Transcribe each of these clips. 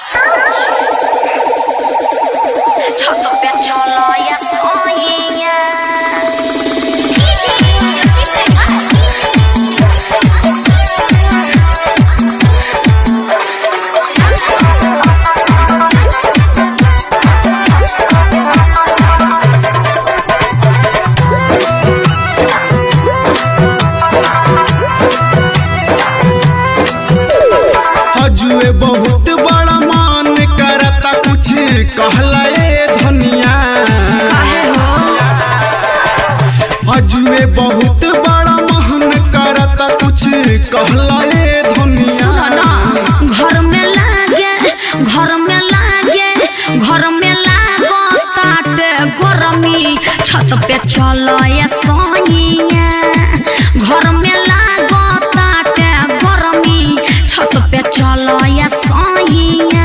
हजुए बहुत बड़ा मान करता कुछ कहला ए धनिया हजुए बहुत बड़ा महन करता कुछ कहला ए धनिया घर में लागे घर में लागे घर में लागो ताटे गरमी छत पे चलो ये सोइया घर में लागो ताटे गरमी छत पे चलो ये सोइया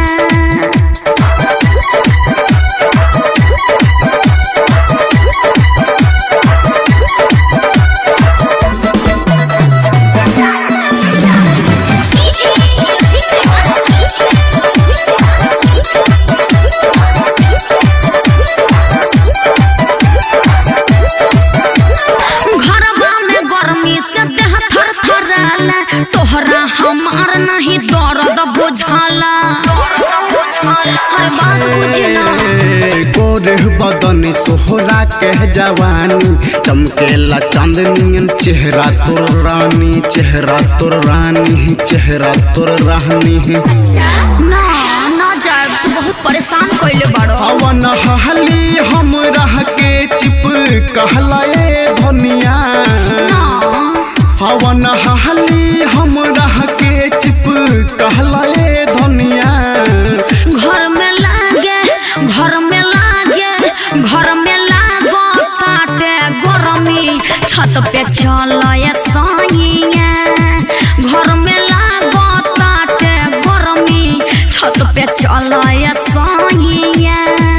घरबा में गर्मी से देह थर थराला तोहरा हमार नहीं दर्द बुझाला अरे बात बुझी ना गोरे बदन सोहरा के जवानी चमकेला चांदनियन चेहरा तोर रानी चेहरा तोर रानी चेहरा तोर रानी ना ना जाए तू बहुत परेशान कइले बाड़ो अवन हली हम रह के चिप कहला ए धनिया ना हवन हली हम रह के चिप कहला ए धनिया घर में लागे घर में लागे घर में लागो काटे गरमी छत पे चलो ये साइया घर में लागो काटे गरमी छत पे चलो ये साइया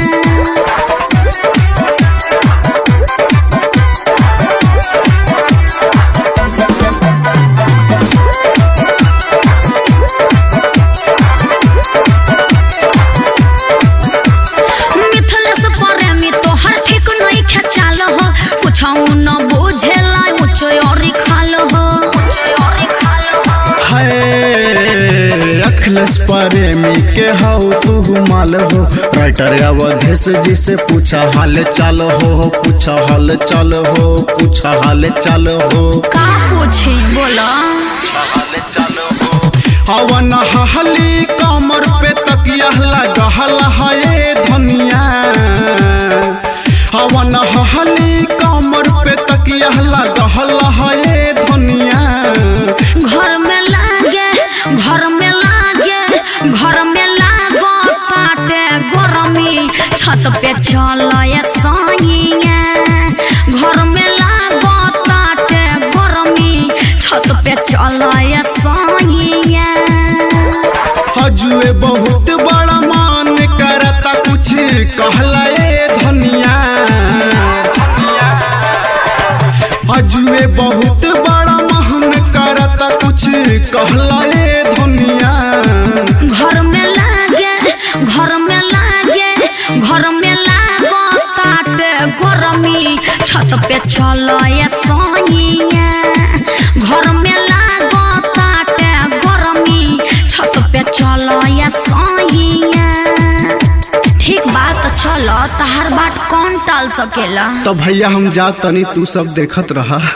मिथलेस प्रेमी तोहर ठीक नहीं खेचाल हो कुछ न बुझेला ऊंचो और खाल हो है अखिलेश प्रेमी के हाउ तू माल हो राइटर अवधेश जी से पूछा हाल चाल हो पूछा हाल चाल हो पूछा हाल चाल हो का पूछी बोला हवन हली कमर पे तकिया लगहल है धनिया हवन हली कमर पे तकिया लगहल है धनिया घर में लागे घर में लागे घर में लागो काटे गरमी छत पे चलो ये साइया घर में लागो काटे गरमी छत पे चलो ये साइया हजुए बहुत बड़ा मान करता कुछ कहला ए धनिया हजुए बहुत बड़ा महन करता कुछ कहला ए धनिया घर में लागे घर में लागे घर में लागो काटे गरमी छत पे चलो ये साइया घर में लागो काटे गरमी छत पे चलो ये साइया ठीक बात चलो तहर बात कौन टाल सकेला तो भैया हम जा तनी तू सब देखत रहा